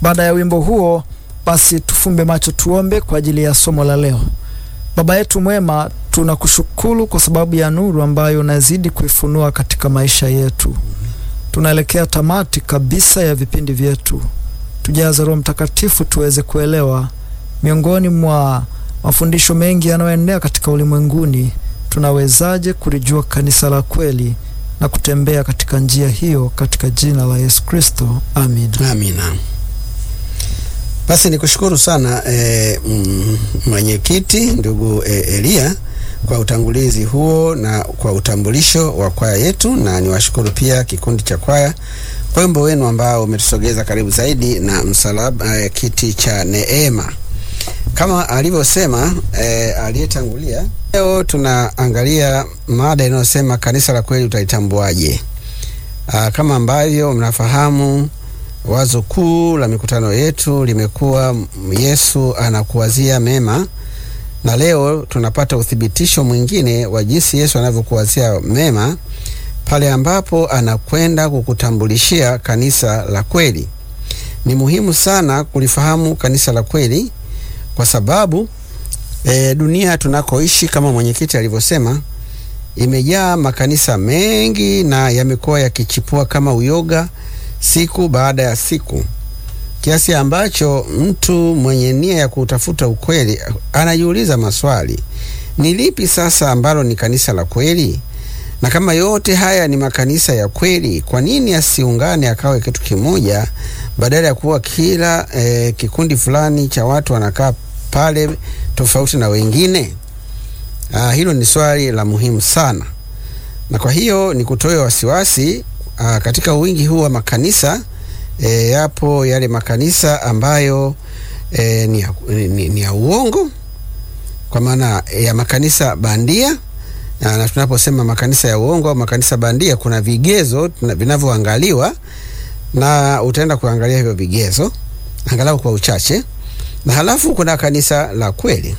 Baada ya wimbo huo, basi tufumbe macho tuombe kwa ajili ya somo la leo. Baba yetu mwema, tunakushukuru kwa sababu ya nuru ambayo unazidi kuifunua katika maisha yetu. Tunaelekea tamati kabisa ya vipindi vyetu. Tujaze Roho Mtakatifu tuweze kuelewa miongoni mwa mafundisho mengi yanayoendelea katika ulimwenguni, tunawezaje kulijua kanisa la kweli na kutembea katika njia hiyo, katika jina la Yesu Kristo, amin. Amina. Basi nikushukuru sana e, mwenyekiti ndugu e, Elia kwa utangulizi huo na kwa utambulisho wa kwaya yetu, na niwashukuru pia kikundi cha kwaya kwa wimbo wenu ambao umetusogeza karibu zaidi na msalaba e, kiti cha neema kama alivyosema e, aliyetangulia. Leo tunaangalia mada inayosema kanisa la kweli utalitambuaje? Kama ambavyo mnafahamu wazo kuu la mikutano yetu limekuwa Yesu anakuwazia mema, na leo tunapata uthibitisho mwingine wa jinsi Yesu anavyokuwazia mema pale ambapo anakwenda kukutambulishia kanisa la kweli. Ni muhimu sana kulifahamu kanisa la kweli kwa sababu e, dunia tunakoishi kama mwenyekiti alivyosema imejaa makanisa mengi na yamekuwa yakichipua kama uyoga siku baada ya siku, kiasi ambacho mtu mwenye nia ya kutafuta ukweli anajiuliza maswali: ni lipi sasa ambalo ni kanisa la kweli? Na kama yote haya ni makanisa ya kweli, kwa nini asiungane akawe kitu kimoja, badala ya kuwa kila eh, kikundi fulani cha watu wanakaa pale tofauti na wengine? Ah, hilo ni swali la muhimu sana, na kwa hiyo ni kutoe wasiwasi Aa, katika wingi huu wa makanisa e, yapo yale makanisa ambayo e, ni, ya, ni, ni ya uongo kwa maana ya makanisa bandia. Aa, na tunaposema makanisa ya uongo au makanisa bandia, kuna vigezo vinavyoangaliwa na utaenda kuangalia hivyo vigezo angalau kwa uchache, na halafu kuna kanisa la kweli.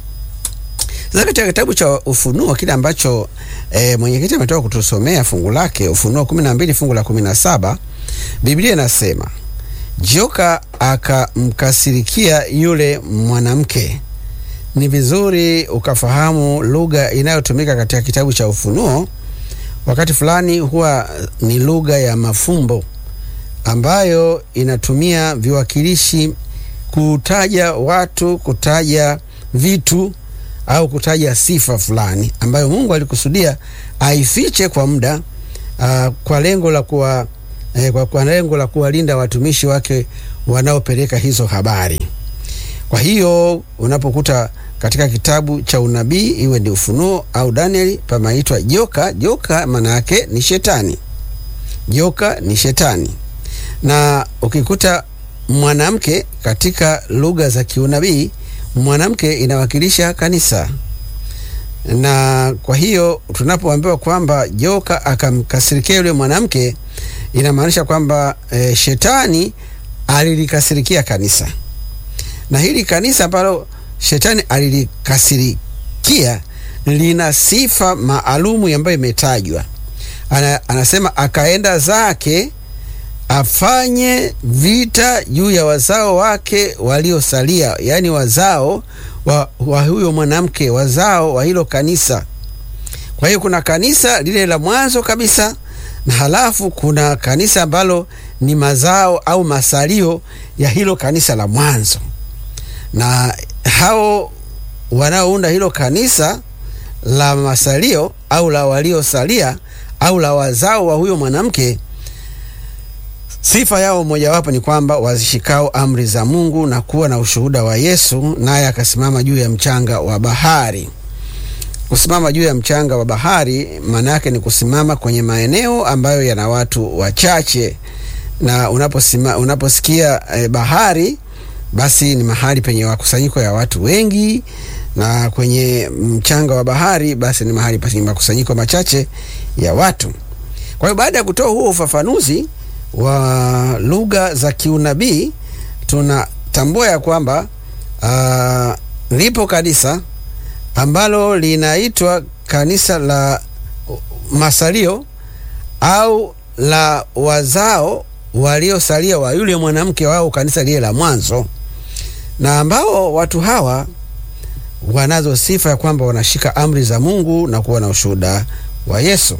Sasa katika kitabu cha Ufunuo kile ambacho e, mwenyekiti ametoka kutusomea fungu lake Ufunuo kumi na mbili fungu la kumi na saba Biblia inasema joka akamkasirikia yule mwanamke. Ni vizuri ukafahamu lugha inayotumika katika kitabu cha Ufunuo. Wakati fulani huwa ni lugha ya mafumbo ambayo inatumia viwakilishi kutaja watu, kutaja vitu au kutaja sifa fulani ambayo Mungu alikusudia aifiche kwa muda uh, kwa lengo la kuwa eh, kwa, kwa lengo la kuwalinda watumishi wake wanaopeleka hizo habari. Kwa hiyo unapokuta katika kitabu cha unabii iwe ni Ufunuo au Danieli pamaitwa joka, joka maana yake ni shetani. Joka ni shetani, na ukikuta mwanamke katika lugha za kiunabii mwanamke inawakilisha kanisa, na kwa hiyo tunapoambiwa kwamba joka akamkasirikia yule mwanamke, inamaanisha kwamba e, shetani alilikasirikia kanisa, na hili kanisa ambalo shetani alilikasirikia lina sifa maalumu ambayo imetajwa. Ana, anasema akaenda zake afanye vita juu ya wazao wake waliosalia, yaani wazao wa, wa huyo mwanamke, wazao wa hilo kanisa. Kwa hiyo kuna kanisa lile la mwanzo kabisa, na halafu kuna kanisa ambalo ni mazao au masalio ya hilo kanisa la mwanzo, na hao wanaounda hilo kanisa la masalio au la waliosalia au la wazao wa huyo mwanamke sifa yao mojawapo ni kwamba wazishikao amri za Mungu na kuwa na ushuhuda wa Yesu, naye akasimama juu ya mchanga wa bahari. Kusimama juu ya mchanga wa bahari maana yake ni kusimama kwenye maeneo ambayo yana watu wachache, na unaposima, unaposikia eh, bahari basi ni mahali penye makusanyiko ya watu wengi, na kwenye mchanga wa bahari basi ni mahali penye makusanyiko machache ya watu. Kwa hiyo baada ya kutoa huo ufafanuzi wa lugha za kiunabii tunatambua ya kwamba uh, lipo kanisa ambalo linaitwa kanisa la masalio au la wazao waliosalia wa yule mwanamke wao kanisa lile la mwanzo, na ambao watu hawa wanazo sifa ya kwamba wanashika amri za Mungu na kuwa na ushuhuda wa Yesu.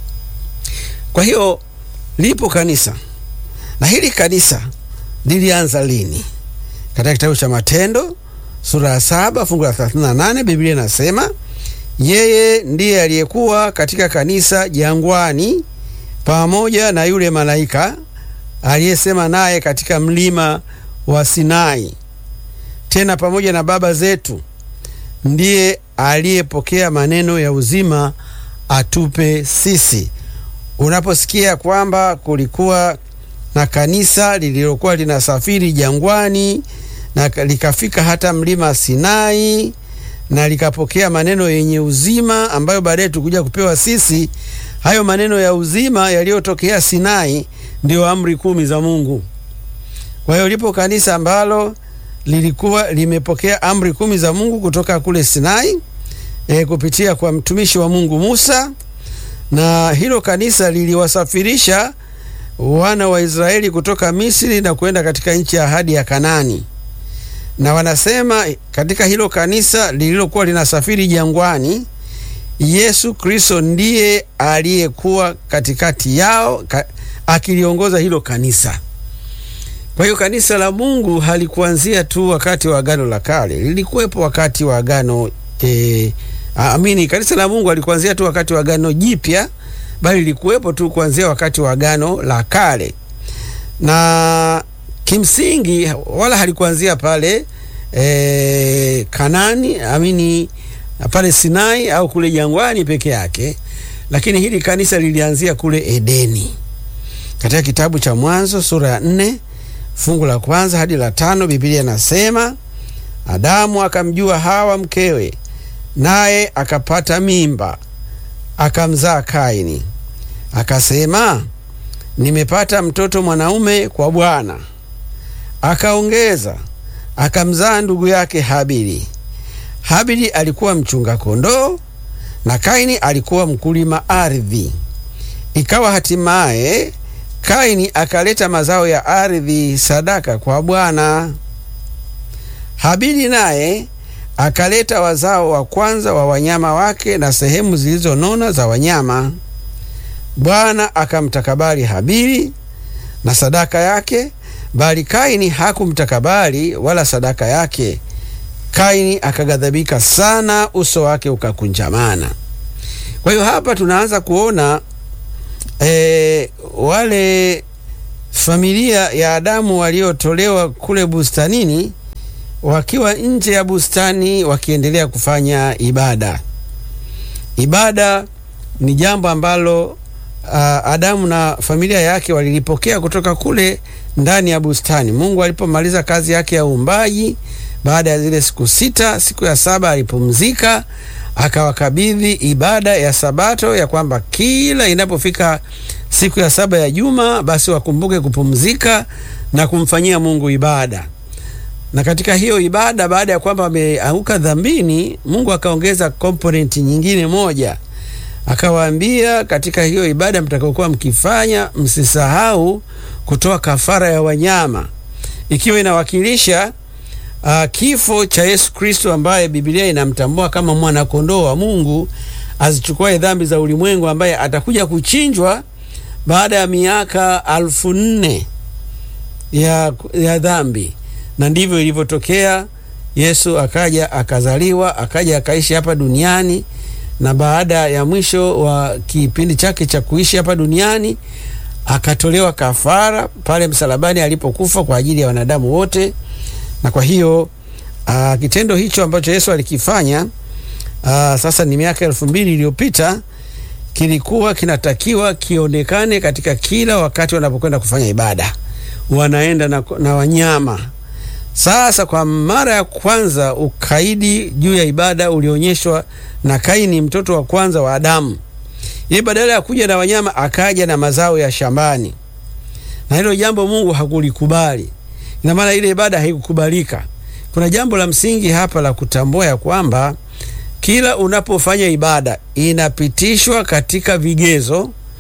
Kwa hiyo lipo kanisa, na hili kanisa lilianza lini? Katika kitabu cha Matendo sura ya saba fungu la 38 Biblia inasema yeye ndiye aliyekuwa katika kanisa jangwani pamoja na yule malaika aliyesema naye katika mlima wa Sinai, tena pamoja na baba zetu, ndiye aliyepokea maneno ya uzima atupe sisi. Unaposikia kwamba kulikuwa na kanisa lililokuwa linasafiri jangwani na likafika hata mlima Sinai na likapokea maneno yenye uzima ambayo baadaye tukuja kupewa sisi. Hayo maneno ya uzima yaliyotokea Sinai ndio amri kumi za Mungu. Kwa hiyo lipo kanisa ambalo lilikuwa limepokea amri kumi za Mungu kutoka kule Sinai e, kupitia kwa mtumishi wa Mungu Musa, na hilo kanisa liliwasafirisha wana wa Israeli kutoka Misri na kwenda katika nchi ya ahadi ya Kanani na wanasema katika hilo kanisa lililokuwa linasafiri jangwani, Yesu Kristo ndiye aliyekuwa katikati yao ka, akiliongoza hilo kanisa. Kwa hiyo kanisa la Mungu halikuanzia tu wakati wa Agano la Kale, lilikuwepo wakati wa Agano e, amini, kanisa la Mungu halikuanzia tu wakati wa Agano Jipya, bali lilikuwepo tu kuanzia wakati wa Agano la Kale na kimsingi wala halikuanzia pale e, Kanani amini pale Sinai au kule jangwani peke yake, lakini hili kanisa lilianzia kule Edeni. Katika kitabu cha Mwanzo sura ya nne fungu la kwanza hadi la tano Biblia inasema Adamu akamjua Hawa mkewe, naye akapata mimba, akamzaa Kaini, akasema nimepata mtoto mwanaume kwa Bwana. Akaongeza akamzaa ndugu yake Habili. Habili alikuwa mchunga kondoo na Kaini alikuwa mkulima ardhi. Ikawa hatimaye Kaini akaleta mazao ya ardhi sadaka kwa Bwana. Habili naye akaleta wazao wa kwanza wa wanyama wake na sehemu zilizonona za wanyama. Bwana akamtakabali Habili na sadaka yake, bali Kaini hakumtakabali wala sadaka yake. Kaini akaghadhabika sana, uso wake ukakunjamana. Kwa hiyo hapa tunaanza kuona e, wale familia ya Adamu waliotolewa kule bustanini wakiwa nje ya bustani wakiendelea kufanya ibada. Ibada ni jambo ambalo Uh, Adamu na familia yake walilipokea kutoka kule ndani ya bustani. Mungu alipomaliza kazi yake ya uumbaji baada ya zile siku sita, siku ya saba alipumzika, akawakabidhi ibada ya Sabato, ya kwamba kila inapofika siku ya saba ya juma, basi wakumbuke kupumzika na kumfanyia Mungu ibada. Na katika hiyo ibada, baada ya kwamba wameanguka dhambini, Mungu akaongeza komponenti nyingine moja akawaambia katika hiyo ibada mtakaokuwa mkifanya, msisahau kutoa kafara ya wanyama, ikiwa inawakilisha uh, kifo cha Yesu Kristo ambaye Biblia inamtambua kama mwana kondoo wa Mungu azichukuae dhambi za ulimwengu, ambaye atakuja kuchinjwa baada ya miaka alfu nne ya, ya dhambi. Na ndivyo ilivyotokea. Yesu akaja akazaliwa, akaja akaishi hapa duniani na baada ya mwisho wa kipindi chake cha kuishi hapa duniani akatolewa kafara pale msalabani alipokufa kwa ajili ya wanadamu wote. Na kwa hiyo aa, kitendo hicho ambacho Yesu alikifanya aa, sasa ni miaka elfu mbili iliyopita kilikuwa kinatakiwa kionekane katika kila wakati wanapokwenda kufanya ibada, wanaenda na, na wanyama. Sasa kwa mara ya kwanza ukaidi juu ya ibada ulionyeshwa na Kaini, mtoto wa kwanza wa Adamu. Yeye badala ya kuja na wanyama akaja na mazao ya shambani, na hilo jambo Mungu hakulikubali. Ina maana ile ibada haikukubalika. Kuna jambo la msingi hapa la kutambua ya kwamba kila unapofanya ibada inapitishwa katika vigezo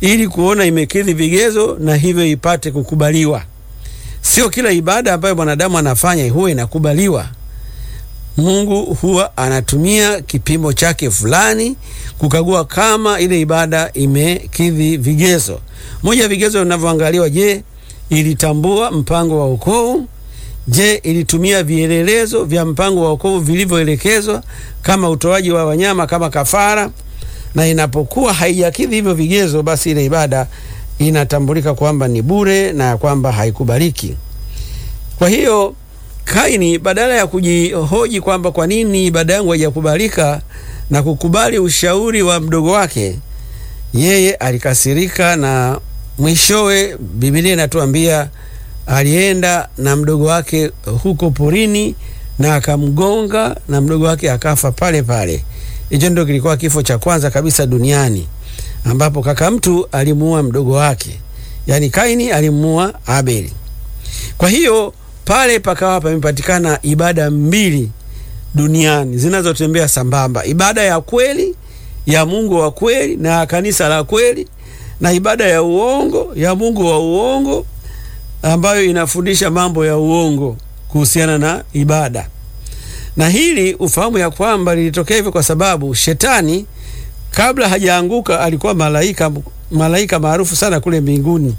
ili kuona imekidhi vigezo na hivyo ipate kukubaliwa. Sio kila ibada ambayo mwanadamu anafanya huwa inakubaliwa. Mungu huwa anatumia kipimo chake fulani kukagua kama ile ibada imekidhi vigezo. Moja ya vigezo vinavyoangaliwa, je, ilitambua mpango wa wokovu? Je, ilitumia vielelezo vya mpango wa wokovu vilivyoelekezwa kama utoaji wa wanyama kama kafara? Na inapokuwa haijakidhi hivyo vigezo, basi ile ibada inatambulika kwamba ni bure na kwamba haikubaliki. Kwa hiyo Kaini badala ya kujihoji kwamba kwa nini ibada yangu haijakubalika na kukubali ushauri wa mdogo wake, yeye alikasirika na mwishowe, Biblia inatuambia alienda na mdogo wake huko porini na akamgonga na mdogo wake akafa pale pale. Hicho ndio kilikuwa kifo cha kwanza kabisa duniani ambapo kaka mtu alimuua mdogo wake, yaani Kaini alimuua Abeli. Kwa hiyo pale pakawa pamepatikana ibada mbili duniani zinazotembea sambamba, ibada ya kweli ya Mungu wa kweli na kanisa la kweli, na ibada ya uongo ya Mungu wa uongo ambayo inafundisha mambo ya uongo kuhusiana na ibada. Na hili ufahamu ya kwamba lilitokea hivyo kwa sababu shetani kabla hajaanguka alikuwa malaika malaika maarufu sana kule mbinguni.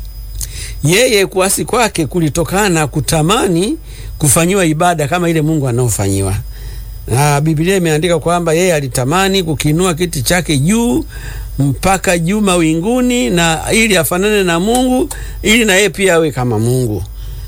Yeye kuasi kwake kulitokana kutamani kufanyiwa ibada kama ile Mungu anaofanyiwa. Na Biblia imeandika kwamba yeye alitamani kukinua kiti chake juu mpaka juu mawinguni, na ili afanane na Mungu, ili na yeye pia awe kama Mungu.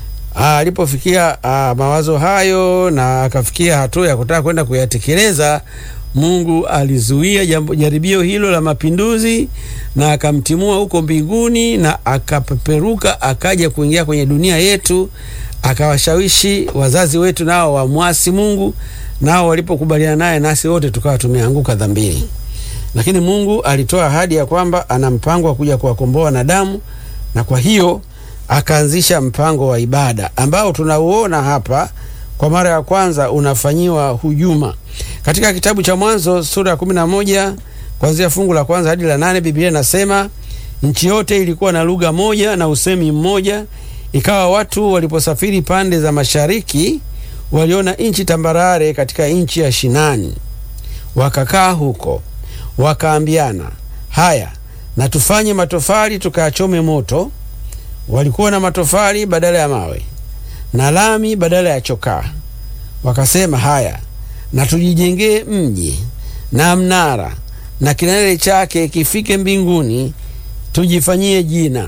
Alipofikia mawazo hayo na akafikia hatua ya kutaka kwenda kuyatekeleza, Mungu alizuia jambo jaribio hilo la mapinduzi na akamtimua huko mbinguni na akapeperuka akaja kuingia kwenye dunia yetu, akawashawishi wazazi wetu nao wamwasi Mungu, nao walipokubaliana naye, nasi wote tukawa tumeanguka dhambini. Lakini Mungu alitoa ahadi ya kwamba ana mpango wa kuja kuwakomboa wanadamu, na kwa hiyo akaanzisha mpango wa ibada ambao tunauona hapa kwa mara ya kwanza unafanyiwa hujuma katika kitabu cha Mwanzo sura ya kumi na moja kuanzia fungu la kwanza hadi la nane. Biblia inasema nchi yote ilikuwa na lugha moja na usemi mmoja. Ikawa watu waliposafiri pande za mashariki, waliona nchi tambarare katika nchi ya Shinani, wakakaa huko, wakaambiana, haya na tufanye matofali tukayachome moto. Walikuwa na matofali badala ya mawe na lami badala ya chokaa. Wakasema, haya na tujijengee mji na mnara na kilele chake kifike mbinguni, tujifanyie jina,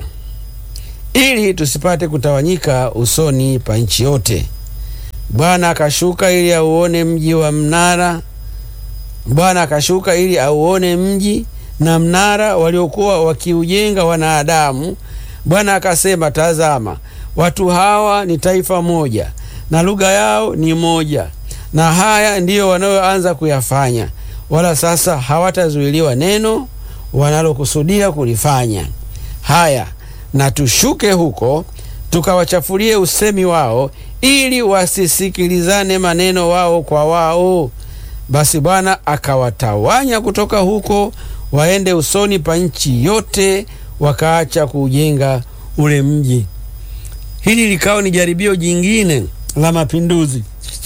ili tusipate kutawanyika usoni pa nchi yote. Bwana akashuka ili auone mji wa mnara. Bwana akashuka ili auone mji na mnara waliokuwa wakiujenga wanadamu. Bwana akasema, tazama, watu hawa ni taifa moja na lugha yao ni moja na haya ndiyo wanayoanza kuyafanya, wala sasa hawatazuiliwa neno wanalokusudia kulifanya. Haya, na tushuke huko tukawachafulie usemi wao, ili wasisikilizane maneno wao kwa wao. Basi Bwana akawatawanya kutoka huko waende usoni pa nchi yote, wakaacha kuujenga ule mji. Hili likawa ni jaribio jingine la mapinduzi.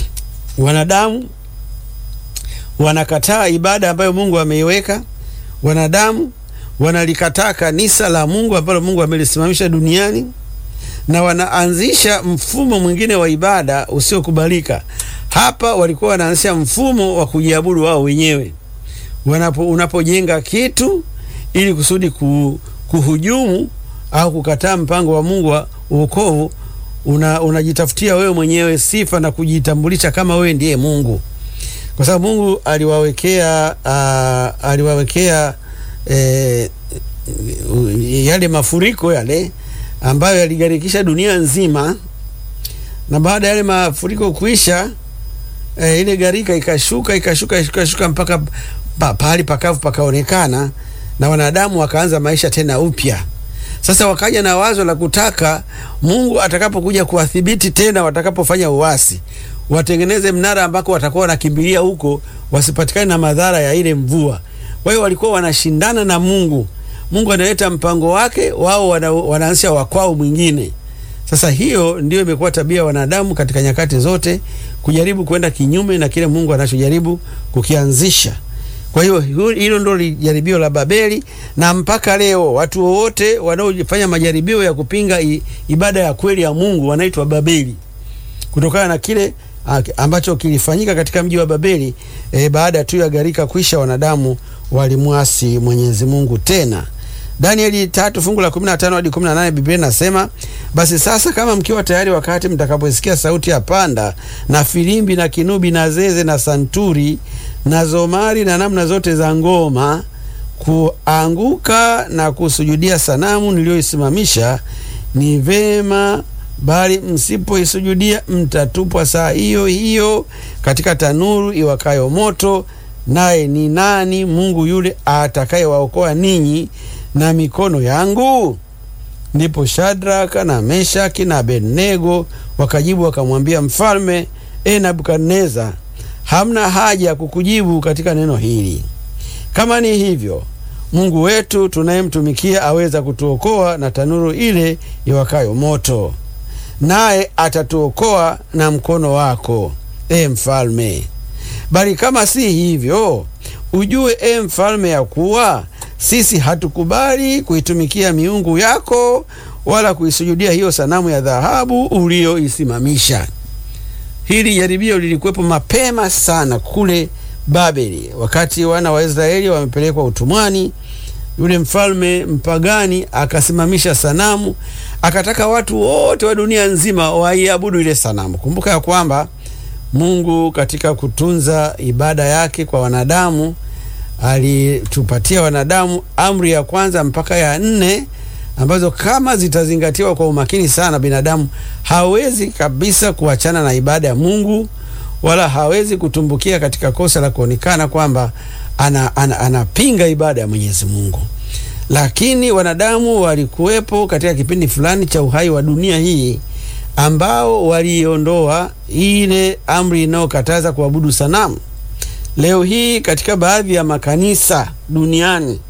Wanadamu wanakataa ibada ambayo Mungu ameiweka. Wanadamu wanalikataa kanisa la Mungu ambalo Mungu amelisimamisha duniani, na wanaanzisha mfumo mwingine wa ibada usiokubalika. Hapa walikuwa wanaanzisha mfumo wa kujiabudu wao wenyewe. Wanapo, unapojenga kitu ili kusudi kuhujumu au kukataa mpango wa Mungu wa wokovu una unajitafutia wewe mwenyewe sifa na kujitambulisha kama wewe ndiye Mungu, kwa sababu Mungu aliwawekea uh, aliwawekea eh, yale mafuriko yale ambayo yaligharikisha dunia nzima, na baada ya yale mafuriko kuisha, eh, ile gharika ikashuka ikashuka ikashuka mpaka pa, pahali pakavu pakaonekana, na wanadamu wakaanza maisha tena upya. Sasa wakaja na wazo la kutaka Mungu atakapokuja kuwathibiti tena, watakapofanya uasi, watengeneze mnara ambako watakuwa wanakimbilia huko, wasipatikane na madhara ya ile mvua. Kwa hiyo walikuwa wanashindana na Mungu. Mungu analeta mpango wake, wao wana, wanaanzisha wakwao mwingine. Sasa hiyo ndio imekuwa tabia ya wanadamu katika nyakati zote, kujaribu kwenda kinyume na kile Mungu anachojaribu kukianzisha. Kwa hiyo hilo ndio jaribio la Babeli, na mpaka leo watu wote wanaofanya majaribio ya kupinga i, ibada ya kweli ya Mungu wanaitwa Babeli kutokana na kile ambacho kilifanyika katika mji wa Babeli e, baada tu ya gharika kwisha, wanadamu walimwasi Mwenyezi Mungu tena. Danieli tatu fungu la kumi na tano hadi kumi na nane Biblia inasema basi sasa, kama mkiwa tayari, wakati mtakaposikia sauti ya panda na filimbi na kinubi na zeze na santuri na zomari na namna zote za ngoma, kuanguka na kusujudia sanamu niliyoisimamisha, ni vema bali msipoisujudia mtatupwa saa hiyo hiyo katika tanuru iwakayo moto. Naye ni nani Mungu yule atakayewaokoa ninyi na mikono yangu? Ndipo Shadraka na Meshaki na Abednego wakajibu wakamwambia mfalme, e Nebukadneza, hamna haja ya kukujibu katika neno hili. Kama ni hivyo, Mungu wetu tunayemtumikia aweza kutuokoa na tanuru ile iwakayo moto naye atatuokoa na mkono wako, e mfalme. Bali kama si hivyo, ujue e mfalme, ya kuwa sisi hatukubali kuitumikia miungu yako wala kuisujudia hiyo sanamu ya dhahabu uliyoisimamisha. Hili jaribio lilikuwepo mapema sana kule Babeli, wakati wana wa Israeli wamepelekwa utumwani. Yule mfalme mpagani akasimamisha sanamu, akataka watu wote wa dunia nzima waiabudu ile sanamu. Kumbuka ya kwamba Mungu katika kutunza ibada yake kwa wanadamu alitupatia wanadamu amri ya kwanza mpaka ya nne ambazo kama zitazingatiwa kwa umakini sana, binadamu hawezi kabisa kuachana na ibada ya Mungu wala hawezi kutumbukia katika kosa la kuonekana kwamba anapinga ana, ana ibada ya Mwenyezi Mungu. Lakini wanadamu walikuwepo katika kipindi fulani cha uhai wa dunia hii ambao waliondoa ile amri inayokataza kuabudu sanamu. Leo hii katika baadhi ya makanisa duniani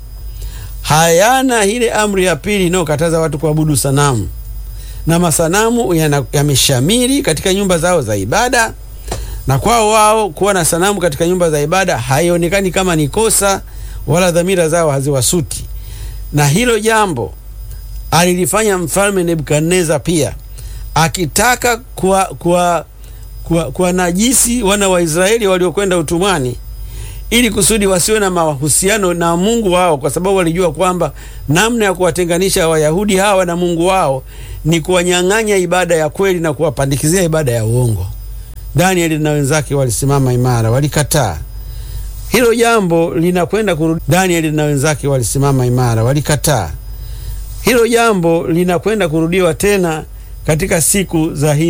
hayana ile amri ya pili inayokataza watu kuabudu sanamu, na masanamu yameshamiri katika nyumba zao za ibada na kwao wao kuwa na sanamu katika nyumba za ibada haionekani kama ni kosa, wala dhamira zao haziwasuti. Na hilo jambo alilifanya mfalme Nebukadneza pia, akitaka kuwa, kuwa, kuwa, kuwa najisi wana wa Israeli waliokwenda utumwani, ili kusudi wasiwe na mahusiano na Mungu wao, kwa sababu walijua kwamba namna ya kuwatenganisha Wayahudi hawa na Mungu wao ni kuwanyang'anya ibada ya kweli na kuwapandikizia ibada ya uongo. Danieli na wenzake walisimama imara, walikataa hilo jambo linakwenda kurudi. Danieli na wenzake walisimama imara, walikataa hilo jambo linakwenda kurudiwa tena katika siku za hii